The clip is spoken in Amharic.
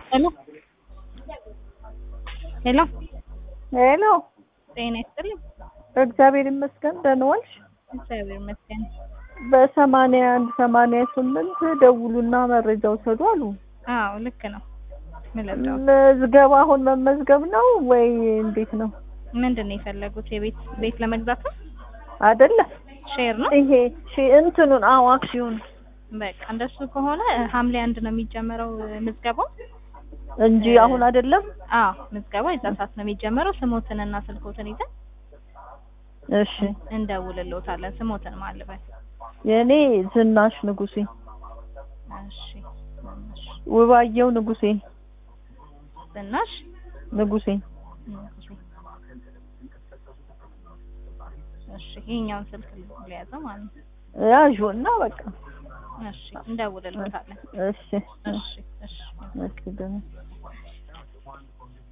ሄሎ ሄሎ ሄሎ ጤና ይስጥልኝ። እግዚአብሔር ይመስገን ደህና ዋልሽ? እግዚአብሔር ይመስገን። በሰማንያ አንድ ሰማንያ ስምንት ደውሉና መረጃ ውሰዱ አሉ። አዎ ልክ ነው። ምን ልርዳዎት? ምዝገባ አሁን መመዝገብ ነው ወይ እንዴት ነው? ምንድን ነው የፈለጉት? የቤት ቤት ለመግዛት ነው? አይደለም ሼር ነው? ይሄ ሺ እንትኑን አዎ አክሲዮን በቃ እንደሱ ከሆነ ሐምሌ አንድ ነው የሚጀመረው ምዝገባው። እንጂ አሁን አይደለም። አዎ ምዝገባው የዛ ሰዓት ነው የሚጀመረው። ስሞትንና ስልኮትን ይዘን እሺ እንደውልልዎታለን። ስሞትን ማልበል የእኔ ዝናሽ ንጉሴ እሺ ዝናሽ ውባየው ንጉሴ ዝናሽ ንጉሴ ንጉሴ። እሺ ይሄኛውን ስልክ ሊያዘው ማለት ነው። ያዡ እና በቃ እሺ እንደውልልዎታለን። እሺ እሺ እሺ እሺ ደህና